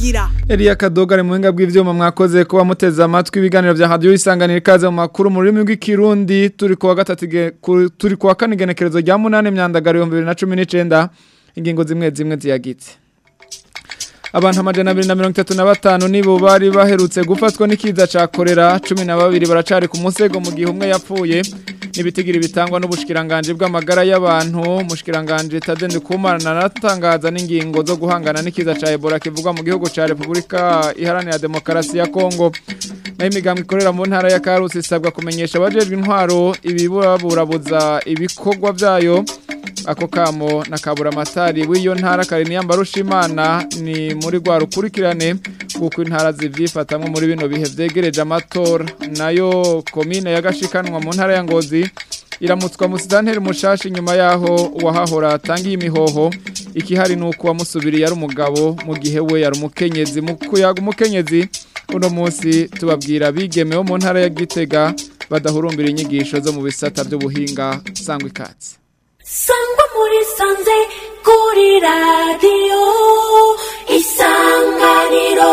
nkingira Elia Kadoga ari mu buhinga bw'ivyuma mwakoze kuba muteze amatwi ibiganiro vya radio isanganira ikaze mu makuru mu rurimi rw'ikirundi turi kuwa gatatu ge- ku- turi kuwa kane igenekerezo rya munane myandagaro 2019 ingingo zimwe zimwe ziyagitse Abantu amajana abiri na mirongo itatu na batanu nibo bari baherutse gufatwa n'ikiza ca korera cumi na babiri baracari ku musego mu gihe umwe yapfuye n'ibitigiri bitangwa n'ubushikiranganje bw'amagara y'abantu umushikiranganje Tadende Kumana natangaza n'ingingo zo guhangana n'ikiza ca Ebola kivugwa mu gihugu ca Republika Iharanira Demokarasi ya Kongo nayo imigambi ikorera mu ntara ya Karusi isabwa kumenyesha abajejwe intwaro ibiburabuza ibikorwa vyayo ako kamo na kabura matari w'iyo ntara karini Imana ni muri rwa rukurikirane kuko intara zivyifatamwe muri bino bihe vyegereje amatora nayo komine yagashikanwa mu ntara ya Ngozi iramutswa musitanteri mushashi nyuma yaho uwahahora atangiye imihoho ikihari nuko wamusubiriye ari umugabo mu gihe we yari umukenyezi mu kuyaga umukenyezi uno munsi tubabwira bigemewe mu ntara ya Gitega badahurumbira inyigisho zo mu bisata by'ubuhinga sangwa ikatsi sangwa muri sanze kuri radiyo isanganiro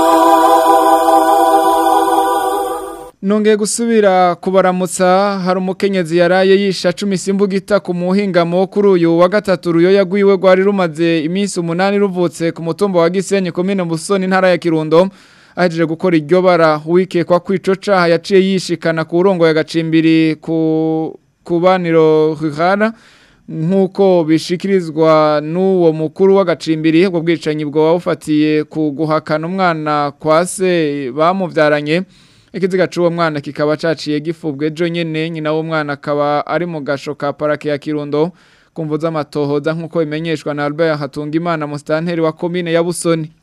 Nongeye gusubira kubaramutsa hari umukenyezi yaraye yisha cumi simbugita ku muhingamo kuri uyu wa gatatu ruyo yagwiwe rwari rumaze iminsi umunani ruvutse ku mutumba wa Gisenyi komine Busoni ntara ya Kirundo ahejeje gukora iryo bara wikekwa kwico caha yaciye yishikana ku urongo ya gacimbiri ku kubaniro ruhara nk'uko bishikirizwa n'uwo mukuru w'agacimbiri ubwo bwicanyi bwo wawufatiye ku guhakana umwana kwa se bamubyaranye ikiziga c'uwo mwana kikaba caciye gifubwe ejo nyene nyina w'umwana akaba ari mu gasho ka parake ya Kirundo kumvo z'amatohoza nk'uko bimenyeshwa na Albert Hatungimana mustanteri wa komine ya Busoni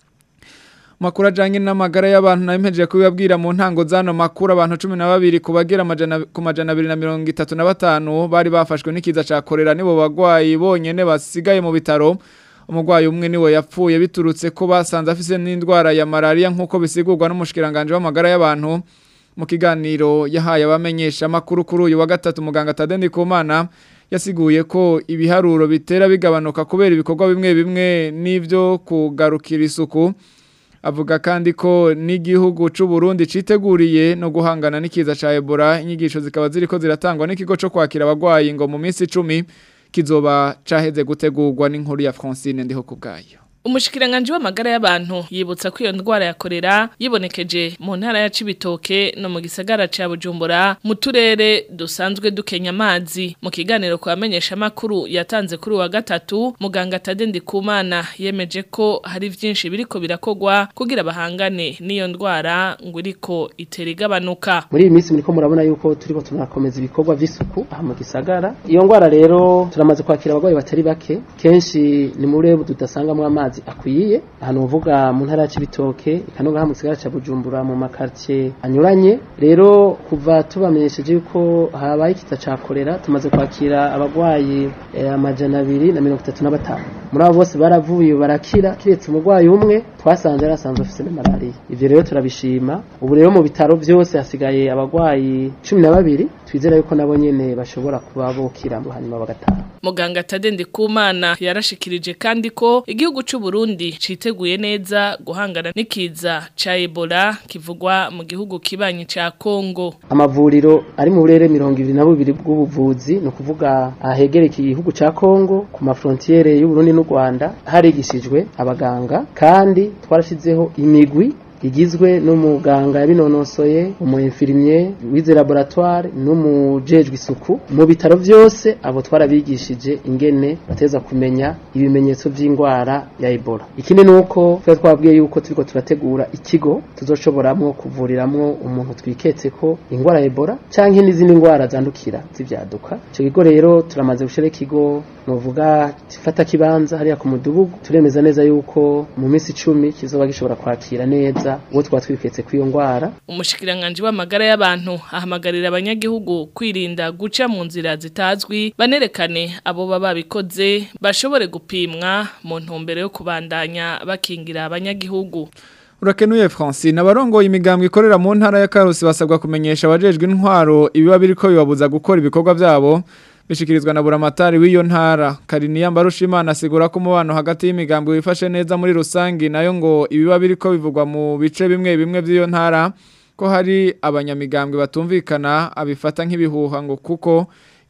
makuru ajanye n'amagara y'abantu nabimejeje kubibabwira mu ntango zano makuru abantu 12 kubagera amajana ku majana 235 bari bafashwe n'ikiza ca korera nibo bagwayi bonyene basigaye mu bitaro umugwayi umwe niwe yapfuye biturutse ko basanze afise n'indwara ya malaria nk'uko bisigurwa n'umushikiranganje w'amagara y'abantu mu kiganiro yahaye abamenyesha makuru kuri uyu wa gatatu muganga Tadende Kumana yasiguye ko ibiharuro bitera bigabanuka kubera ibikorwa bimwe bimwe n'ivyo kugarukira isuku avuga kandi ko n'igihugu c'u Burundi citeguriye no guhangana n'ikiza ca Ebola inyigisho zikaba ziriko ziratangwa n'ikigo co kwakira abagwayi ngo mu minsi 10 kizoba caheze gutegurwa n'inkuru ya Francine ndiho kubgayo Umushikiranganje w'amagara y'abantu yibutsa ko iyo ndwara ya korera yibonekeje mu ntara ya Cibitoke no mu gisagara ca Bujumbura mu turere dusanzwe dukenya amazi mu kiganiro kwamenyesha makuru yatanze kuri wa gatatu muganga Tadendi Kumana yemeje ko hari vyinshi biriko birakogwa kugira bahangane n'iyo ndwara ngo iriko iterigabanuka muri iyi minsi muriko murabona yuko turiko tunakomeza ibikorwa vy'isuku aha mu gisagara iyo ngwara rero turamaze kwakira abagwayi batari bake kenshi ni muri rebu tudasangamwo amazi akwiye ahantu uvuga mu ntara ya Cibitoke ikanoga mu gisagara ca Bujumbura mu makartie anyuranye rero kuva tubamenyesheje yuko habaye ikiza ca kolera tumaze kwakira abagwayi eh, amajana abiri na mirongo itatu na batanu muri abo bose baravuye barakira kiretse umugwayi umwe twasanze yari asanzwe afise na malaria ivyo rero turabishima ubu rero mu bitaro vyose hasigaye abagwayi cumi na babiri twizera yuko nabo nyene bashobora kuba bokira mu hanyuma bagataha Muganga Tadende Kumana yarashikirije kandi ko igihugu c'u Burundi citeguye neza guhangana n'ikiza ca Ebola kivugwa mu gihugu kibanyi ca Kongo. amavuriro ari mu burere mirongo ibiri na bubiri bw'ubuvuzi ni ukuvuga ahegereye igihugu ca Kongo ku mafrontiere y'u Burundi n'u Rwanda harigishijwe abaganga kandi twarashizeho imigwi igizwe n'umuganga yabinonosoye umu infirmier wize laboratoire n'umujejwe isuku mu bitaro vyose abo twarabigishije ingene bateza kumenya ibimenyetso vy'ingwara ya Ebola ikindi nuko twa twabwiye yuko turiko turategura ikigo tuzoshoboramwo kuvuriramwo umuntu twiketse ko ingwara ya Ebola canke n'izindi ngwara zandukira z'ivyaduka ico kigo rero turamaze gushira ikigo novuga gifata kibanza hariya ku mudugudu turemeza neza yuko mu minsi icumi kizoba gishobora kwakira neza uwo twaba twiketse kw'iyo ngwara Umushikiranganje w'amagara y'abantu ahamagarira abanyagihugu kwirinda guca mu nzira zitazwi banerekane abo baba babikoze bashobore gupimwa mu ntumbero yo kubandanya bakingira abanyagihugu. Urakenuye Francine abarongoye imigambwe ikorera mu ntara ya Karusi basabwa kumenyesha abajejwe intwaro ibiba biriko bibabuza gukora ibikorwa byabo bishikirizwa na buramatari w'iyo ntara Kariniya Mbarushimana asigura ko umubano hagati y'imigambwe wifashe neza muri rusangi nayo ngo ibiba biriko bivugwa mu bice bimwe bimwe by'iyo ntara ko hari abanyamigambwe batumvikana abifata nk'ibihuha ngo kuko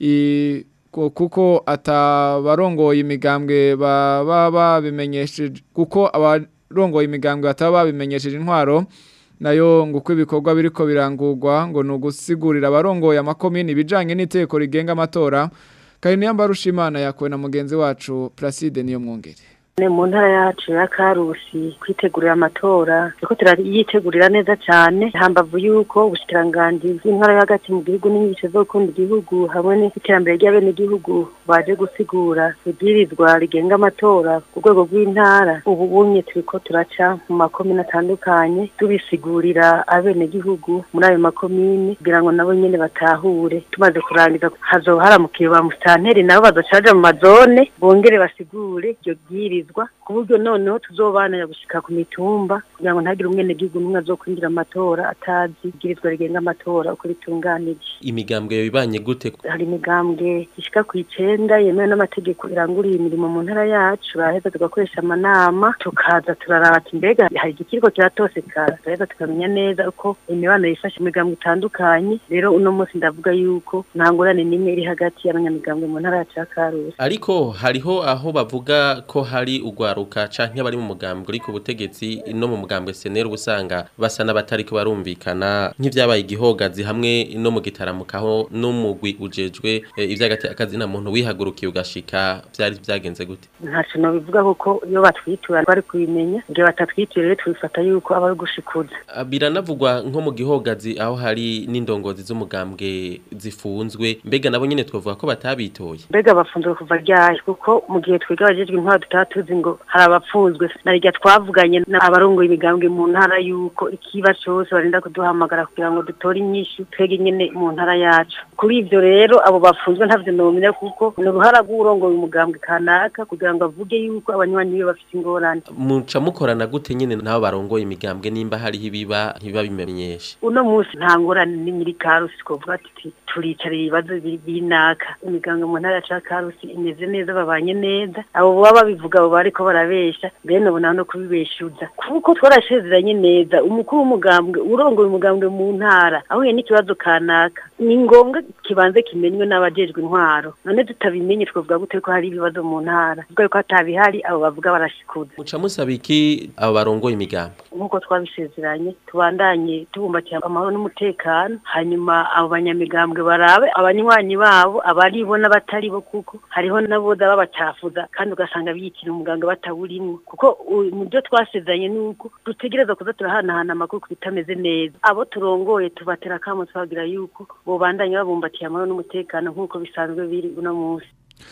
i ko- kuko atabarongoye imigambwe baba babimenyesheje kuko abarongoye imigambwe bataba babimenyesheje intwaro nayo ngo uko ibikorwa biriko birangurwa ngo ni ugusigurira abarongoye amakomini ibijanye n'iteko rigenga amatora Kariniya Mbarushimana yakuwe na mugenzi wacu Placide niyo mwongere Ne mu ntara yacu ya Karusi kwitegurira amatora turiko turayitegurira neza cyane hambavu yuko ubushikiranganji bw'intara yo hagati mu gihugu n'inyigisho zo gukunda igihugu hamwe n'iterambere ry'abenegihugu baje gusigura ibwirizwa rigenga amatora ku rwego rw'intara ubu bunye turiko turaca mu makomine atandukanye tubisigurira abenegihugu muri ayo makomine kugira ngo nabo nyene batahure tumaze kurangiza hazoba haramukiye ba musitanteri nabo bazoca baja mu mazone bongere basigure iryo bwirizwa ku buryo noneho tuzobanira gushika ku mitumba kugira ngo ntagire umwenegihugu n'umwe azokwinjira amatora atazi ibwirizwa rigenga amatora uko ritunganije imigambwe ibanye gute hari imigambwe ishika ku icenda yemewe n'amategeko iranguriye imirimo mu ntara yacu baraheza tugakoresha amanama tukaza turaraba ati mbega hari igikiriko kiratosekara turaheza tukamenya neza uko imibano yifashe imigambwe itandukanye rero uno munsi ndavuga yuko nta ngorane n'imwe iri hagati y'abanyamigambwe mu ntara yacu ya karusi ariko hariho aho bavuga ko hari ugwaruka canke abari mu mugambwe uri ku butegetsi no mu mugambwe senera ubusanga basa n'abatariko barumvikana nk'ivyabaye igihogazi hamwe no mu gitaramukaho n'umugwi ujejwe eh, ivy'agati akazina muntu wihagurukiye ugashika vyari vyagenze gute ntaco nobivuga kuko iyo batwitura bari kubimenya igihe batatwituye rero tubifata yuko aba ari gushikuza Ah, biranavugwa nko mu gihogazi aho hari n'indongozi z'umugambwe zifunzwe mbega nabo nyene twavuga ko batabitoye mbega bafunzwe kuva ryari kuko mu gihe twiga abajejwe intwaro tutaba tuzi ngo hari abapfunzwe na rya twavuganye n'abarongoye imigambwe mu ntara yuko ikiba cose barinda kuduhamagara kugira ngo dutore inyishu twege nyene mu ntara yacu kuri ivyo rero abo bafunzwe ntavyo nomenya kuko ni uruhara rw'urongoye umugambwe kanaka kugira ngo avuge yuko abanywanyi biwe bafite ingorane muca mukorana gute nyene nabo barongoye imigambwe nimba hariho ibiba ntibabimenyeshe uno munsi nta ngorane n'imiri karusi twovuga tuti turicara ibibazo biri binaka imiganga mu ntara ya karusi imeze neza babanye neza abo baba babivuga abo bariko barabesha bene ubu naho no kubibeshuza kuko twarasezeranye neza umukuru w'umugambwe urongoye umugambwe mu ntara ahuye n'ikibazo kanaka ni ngombwa kibanze kimenywe n'abajejwe intwaro none tutabimenye twavuga gute ko hari ibibazo mu ntara kuko yuko hatabihari abo bavuga barashikuza muca musaba iki abo barongoye imigambwe nk'uko twabisezeranye tubandanye tubumbatira amahoro n'umutekano hanyuma abo banyamigambwe barabe abanywanyi babo abaribo n'abataribo kuko hariho n'aboza babacafuza kandi ugasanga biyitira umuganga batawurimwo kuko u- mu byo twasezeranye ni uko dutegereza kuza turahanahana amakuru ku bitameze neza abo turongoye tubatera akamo tubabwira yuko bobandanye babumbatiye amahoro n'umutekano nk'uko bisanzwe biri uno munsi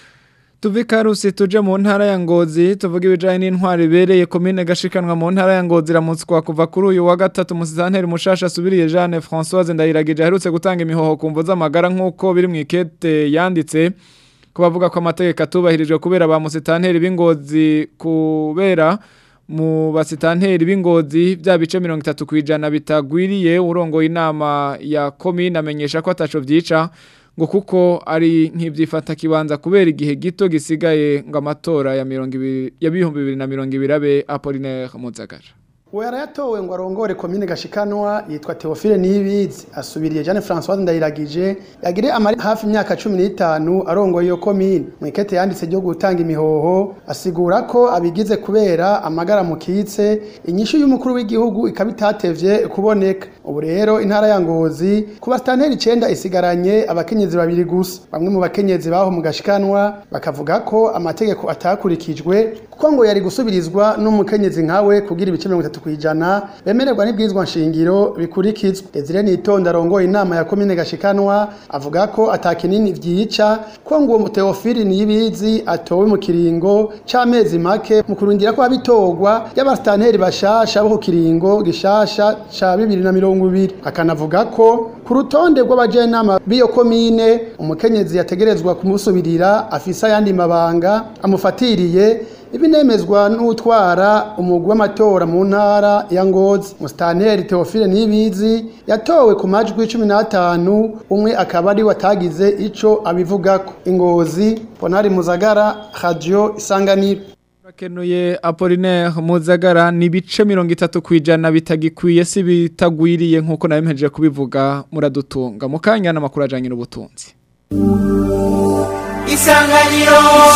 Tuvi karusi tuje mu ntara ya Ngozi tuvuga ibijanye n'intwari bereye komine gashikanwa mu ntara ya Ngozi ramutswa kuva kuri uyu wa gatatu musizanteri mushasha asubiriye Jeanne Françoise Ndayiragije aherutse gutanga imihoho kumvo z'amagara nk'uko biri mu ikete yanditse kubavuga ko amategeko atubahirijwe kubera ba musitanteri b'ingozi kubera mu basitanteri b'ingozi bya bice 30 kwijana bitagwiriye urongoye inama ya komine amenyesha ko ataco vyica ngo kuko ari nk'ibyifata kibanza kubera igihe gito gisigaye ngo amatora ya mirongo ibiri ya bihumbi bibiri na mirongo ibiri abe Apollinaire Muzagara uwo yarayatowe ngo arongore komine gashikanwa yitwa Theophile Niyibizi asubiriye Jeanne Françoise Ndayiragije yagire amari hafi imyaka 15 arongoye iyo komine mu ikete yanditse ryo gutanga imihoho asigura ko abigize kubera amagara mukitse inyishu y'umukuru w'igihugu ikabitatevye kuboneka ubu rero intara ya Ngozi ku bastanteri 9 isigaranye abakenyezi babiri gusa bamwe mu bakenyezi baho mu gashikanwa bakavuga ko amategeko atakurikijwe kuko ngo yari gusubirizwa n'umukenyezi nkawe kugira ibice 30 kwijana bemererwa n'ibwirizwa nshingiro bikurikizwa Desire Nitonda arongoye inama ya komine gashikanwa avuga ko atakinini vyica ko ngo uwo Theophile Niyibizi atowe mu kiringo c'amezi make mu kurundira ko abitorwa y'abastanteri bashasha bo ku kiringo gishasha ca 2020 akanavuga ko ku rutonde rw'abajenama b'iyo komine umukenyezi yategerezwa kumusubirira afisa yandi mabanga amufatiriye ibinemezwa n'utwara umugwi w'amatora mu ntara ya Ngozi Mustanteri Theophile Nibizi yatowe ku majwi 15 umwe akaba ari watagize ico abivugako Ingozi Ponari Muzagara Radio Isanganiro Kenuye Apollinaire Muzagara ni bice 30 kwijana bitagikwiye si bitagwiriye nkuko nabemeje kubivuga muradutunga mukanya namakuru ajanye n'ubutunzi Isanganiro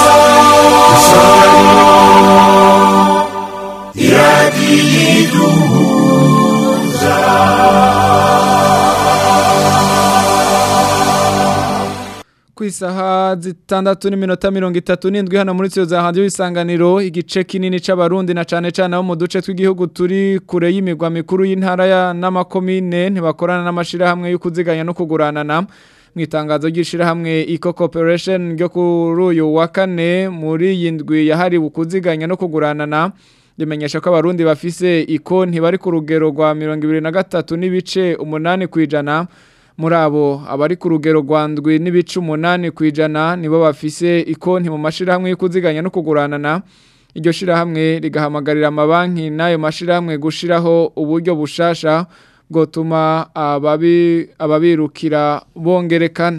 ku isaha zitandatu n'iminota mirongo itatu n'indwi hano muri tiyo za hadiyo isanganiro igice kinini c'abarundi na cane cane abo mu duce tw'igihugu turi kure y'imigwa mikuru y'intara ya n'amakomine ntibakorana n'amashirahamwe yo kuziganya no kuguranana mu itangazo ry'ishirahamwe Eco Corporation ryo kuri uyu wa kane muri iyi ndwi yahariwe kuziganya no kuguranana rimenyesha ko abarundi bafise ikonti bari ku rugero rwa mirongo ibiri na gatatu n'ibice umunani kw'ijana muri abo abari ku rugero rwa ndwi n'ibice umunani ku ijana nibo bafise ikonti mu mashirahamwe yo kuziganya no kuguranana iryo shirahamwe rigahamagarira amabanki n'ayo mashirahamwe gushiraho uburyo bushasha bwotuma ababi ababirukira bongerekana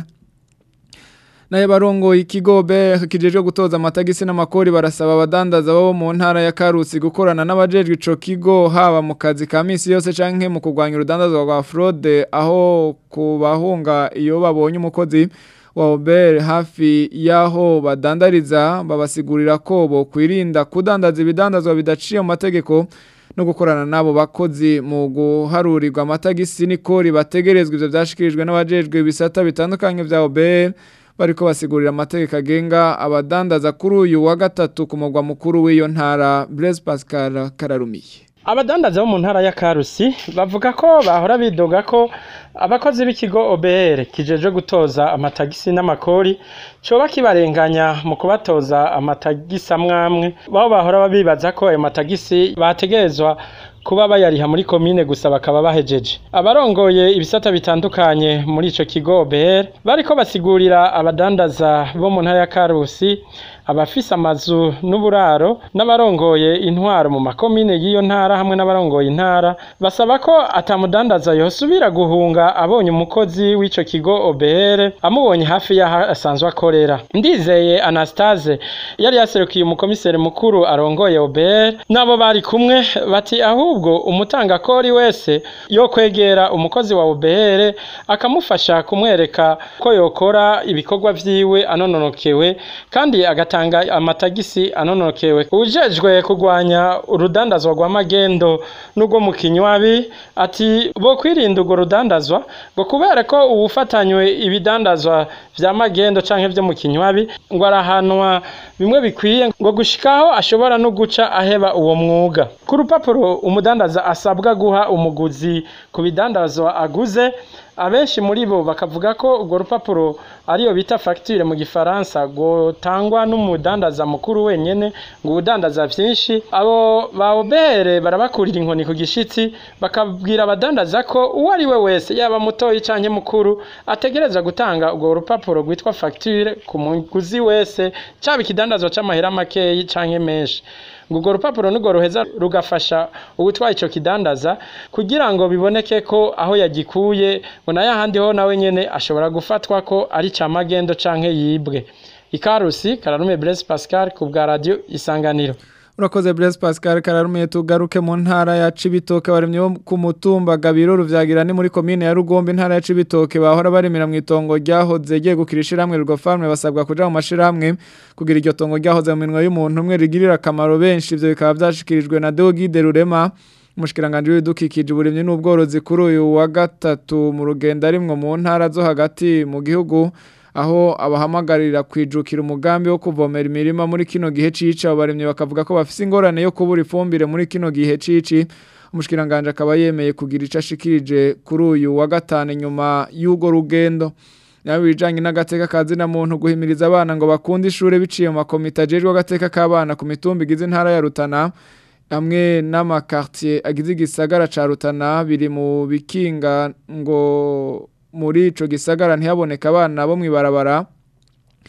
naye barongo ikigo BR kijejwe gutoza amatagisi n'amakori barasaba abadandaza bo mu ntara ya Karusi gukorana n'abajejwe ico kigo haba mu kazi ka misi yose canke mu kugwanya urudandazwa rwa fraude aho kubahunga iyo babonye umukozi wa Uber hafi yaho badandariza babasigurira ko bo kwirinda kudandaza ibidandazwa bidaciye mu mategeko no gukorana nabo bakozi mu guharurirwa amatagisi n'ikori bategerezwa ivyo vyashikirijwe n'abajejwe ibisata bitandukanye vya Uber bariko basigurira amategeko agenga abadandaza kuri uyu wa gatatu ku mugwa mukuru w'iyo ntara Blaise Pascal Kararumiye abadandaza bo mu ntara ya Karusi bavuga ko bahora bidoga ko abakozi b'ikigo OBR kijejwe gutoza amatagisi n'amakori coba kibarenganya mu kubatoza amatagisi amwamwe baho bahora bibaza ko ayo matagisi bategerezwa kuba bayariha muri komine gusa bakaba bahejeje abarongoye ibisata bitandukanye muri ico kigo OBR bariko basigurira abadandaza bo mu ntara ya Karusi abafise amazu n'uburaro n'abarongoye intwaro mu makomine y'iyo ntara hamwe n'abarongoye intara basaba ko atamudandaza yosubira guhunga abonye umukozi w'ico kigo OBR amubonye hafi y'aho asanzwe akorera ndizeye Anastase yari yaserukiye umukomiseri mukuru arongoye OBR nabo bari kumwe bati ahubwo umutanga kori wese yo kwegera umukozi wa OBR akamufasha kumwereka ko yokora ibikorwa vyiwe anononokewe kandi agatanga amatagisi anonokewe ujejwe kugwanya urudandazwa rwa magendo n'ubwo mu kinywabi ati bo kwirinda urwo rudandazwa ngo kubera ko ubufatanywe ibidandazwa vya magendo canke vyo mu kinywabi ngo arahanwa bimwe bikwiye ngo gushikaho ashobora no guca aheba uwo mwuga ku rupapuro umudandaza asabwa guha umuguzi ku bidandazwa aguze abenshi muri bo bakavuga ko urwo rupapuro ariyo bita facture mu gifaransa gutangwa n'umudandaza mukuru wenyene ngo udandaza vyinshi abo baobere barabakurira inkoni ku gishitsi bakabwira abadandaza ko uwo ari we wese yaba mutoyi canke mukuru ategereza gutanga urwo rupapuro rwitwa facture ku muguzi wese caba ikidandazwa c'amahera makeyi canke menshi ngo urwo rupapuro nirwo ruheza rugafasha uwutwaye ico kidandaza kugira ngo biboneke ko aho yagikuye ngo nayo ahandi ho nawe nyene ashobora gufatwa ko ari ca magendo canke yibwe ikarusi kararume Blaise Pascal ku bwa radio isanganiro Urakoze Blaise Pascal kararumiye tugaruke mu ntara ya Cibitoke baremye bo ku mutumba Gabiro ruvyagira ni muri commune ya Rugombe intara ya Cibitoke bahora baremera mu itongo ryahoze giye gukirishira hamwe rugo farme basabwa kuja mu mashirahamwe kugira iryo tongo ryahoze mu minwe y'umuntu umwe rigirira akamaro benshi ivyo bikaba vyashikirijwe na Deogide Rurema umushikiranganje w'ibidukikije uburimyi n'ubworozi kuri uyu wa gatatu mu rugendo arimwo mu ntara zo hagati mu gihugu aho abahamagarira kwijukira umugambi wo kuvomera imirima muri kino gihe cici abo baremye bakavuga ko bafise ingorane yo kubura ifumbire muri kino gihe cici umushikiranganje akaba yemeye kugira ico ashikirije kuri uyu wa gatanu nyuma y'ugo rugendo nawe bijanye n'agateka kazi na muntu guhimiriza abana ngo bakunde ishure biciye mu makomite ajejwe agateka k'abana ku mitumba igize intara ya Rutana amwe n'amakartier agize igisagara ca Rutana biri mu bikinga ngo muri ico gisagara ntihaboneka abana bo mwibarabara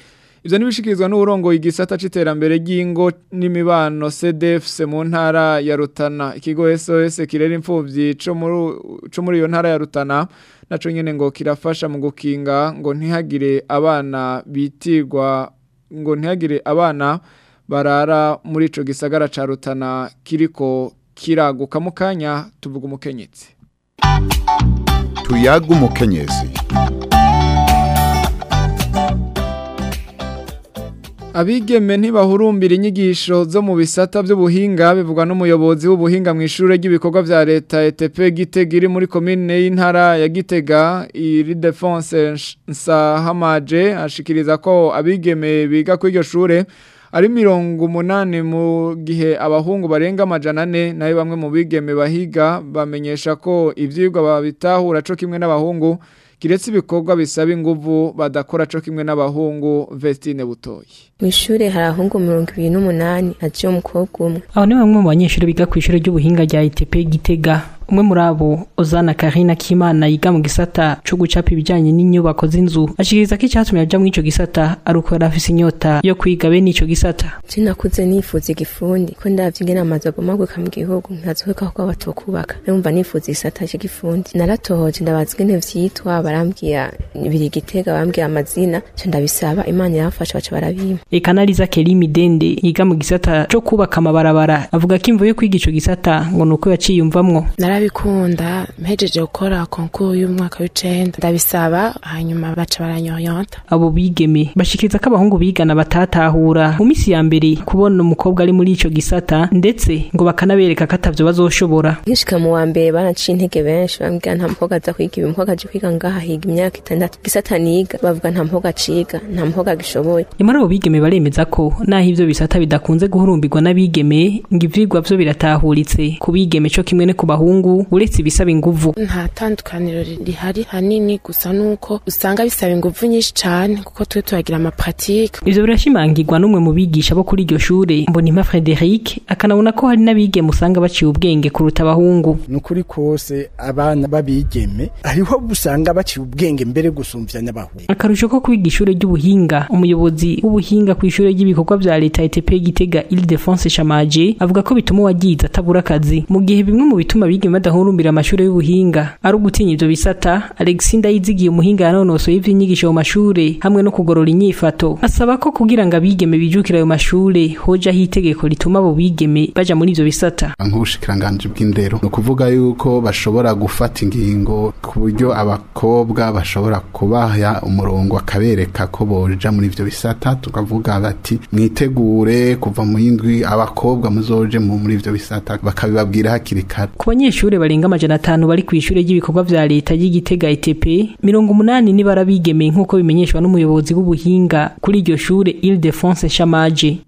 ivyo nibishikirizwa n'urongo igisata c'iterambere ry'ingo n'imibano CDFC mu ntara ya Rutana ikigo SOS kirera imfuvyi co muri co muri iyo ntara ya Rutana naco nyene ngo kirafasha mu gukinga ngo ntihagire abana bitirwa ngo ntihagire abana barara muri ico gisagara ca Rutana kiriko kiraguka mu kanya tuvuga umukenyezi tuyaga umukenyezi Abigeme ntibahurumbira inyigisho zo mu bisata by'ubuhinga bivugwa n'umuyobozi w'ubuhinga mu ishure ry'ibikorwa vya leta ETP Gitega iri muri commune y'intara ya Gitega iri defense Nsahamaje ashikiriza ko abigeme biga kuri iryo shure ari mirongo umunani mu gihe abahungu barenga amajana ane nayo bamwe mu bigeme bahiga bamenyesha ko ivyigwa babitahura co kimwe n'abahungu kiretse ibikorwa bisaba inguvu badakora co kimwe n'abahungu Vestine Butoyi Mw'ishure hari ahungu mirongo ibiri n'umunani haje umukobwa umwe Abo ni bamwe mu banyeshuri biga ku ishure ry'ubuhinga rya ITP Gitega umwe muri abo Ozana Karina Kimana yiga mu gisata co gucapa ibijanye n'inyubako z'inzu ashikiriza ko icyatumye aja muri ico gisata ari uko yari afise inyota yo kwiga bene ico gisata je nakuze nifuza igifundi ko ndavye ingene amazu abomaguka mu gihugu ntazoheka ko batokubaka numva nifuza igisata c'igifundi naratohoje ndabaza ingene vyitwa barambwira biri Gitega bambwira amazina ca ndabisaba imana irafasha baca barabima Ekanaliza Kelly Midende yiga mu gisata co kubaka amabarabara avuga ko imvo yo kwiga ico gisata ngo nuko yaciyumvamwo narabikunda mpejeje gukora konkuru y'umwaka w'icenda ndabisaba hanyuma baca baranyoyonta abo bigeme bashikiriza ko abahungu bigana batatahura mu misi ya mbere kubona umukobwa ari muri ico gisata ndetse ngo bakanabereka ko atavyo bazoshobora nkishika mu wa mbere baraciye intege benshi bambwira nta mukobwa aza kwiga ibi umukobwa aje kwiga ngaha higa imyaka itandatu gisata niga bavuga nta mukobwa aciga nta mukobwa agishoboye nyamara abo bigeme baremeza ko naho ivyo bisata bidakunze guhurumbirwa n'abigeme ngo ivyigwa vyo biratahuritse ku bigeme co kimwe ne ku bahungu uretse ibisaba inguvu nta tandukaniro rihari hanini gusa nuko usanga bisaba inguvu nyinshi cane kuko twe turagira amapratike ivyo birashimangirwa n'umwe mu bigisha bo kuri iryo shure mbonimpa Frederic akanabona ko hari n'abigeme usanga baciye ubwenge kuruta abahungu nukuri kose abana babigeme hariho usanga baciye ubwenge mbere gusumvya n'abahungu akarusho ko kwiga ishure ry'ubuhinga umuyobozi w'ubuhinga ku ishure ry'ibikorwa vya leta ETP Gitega Ile-de-France Chamaje avuga ko bituma uwagize atabura akazi mu gihe bimwe mu bituma abigeme badahurumbira amashure y'ubuhinga ari ugutinya ivyo bisata Alexinda yizigiye umuhinga yanonosoye ivy'inyigisho mu mashure hamwe no kugorora inyifato asaba ko kugira ngo abigeme bijukira ayo mashure hojaho itegeko rituma abo bigeme baja muri ivyo bisata nk'ubushikiranganji bw'indero ni ukuvuga yuko bashobora gufata ingingo ku buryo abakobwa bashobora kubaha umurongo akabereka ko boja muri ivyo bisata tukavuga bati mwitegure kuva mu yindwi abakobwa muzoje muri ivyo bisata bakabibabwira hakiri kare ku banyeshure barenga amajana atanu bari kw'ishure ry'ibikorwa vya leta y'igitega ETP mirongo umunani ni barabigeme nk'uko bimenyeshwa n'umuyobozi w'ubuhinga kuri iryo shure Ile-de-France Chamaje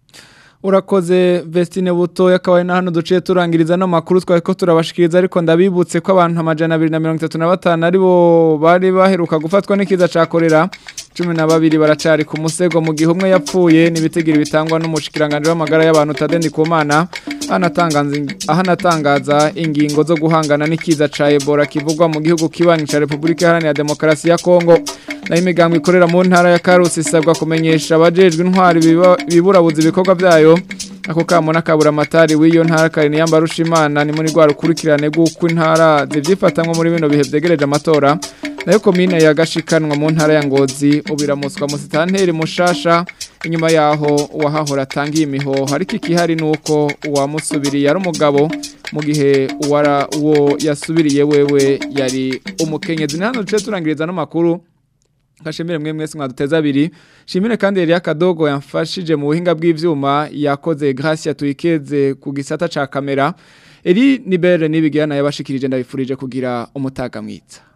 urakoze Vestine buto yakabaye na hano duciye turangiriza no makuru twari ko turabashikiriza ariko ndabibutse ko abantu amajana 235 aribo bari baheruka gufatwa n'ikiza cakorera 12 baracari ku musego mu gihe umwe yapfuye nibitegiro bitangwa n'umushikiranganje w'amagara y'abantu Tadendi Kumana anatangaza ahanatangaza ingingo zo guhangana n'ikiza ca Ebola kivugwa mu gihugu kibanyi ca Republika Iharanira Demokarasi ya Kongo na imigambo ikorera mu ntara ya Karusi isabwa kumenyesha abajejwe intwari biburabuza ibikorwa vyayo ako kamo nakabura amatari w'iyo ntara karini yamba rushimana ni muri rwa rukurikirane rw'uko intara zivyifatamwe muri bino bihe vyegereje amatora nayo komine yagashikanwa mu ntara ya Ngozi ubiramuswa mu sitanteri mushasha inyuma yaho uwahahora atangiye imihoho ariko ikihari nuko uwamusubiriye ari umugabo mu gihe uwara uwo yasubiriye wewe yari umukenyezi hano duce turangiriza n'amakuru Kashemire mwe mwese mwaduteza abiri. Shimire kandi Elia Kadogo yamfashije mu buhinga bw'ivyuma yakoze Gracia tuyikeze ku gisata ca kamera. Eri Nibere nibigirana yabashikirije ndabifurije kugira umutaga mwiza.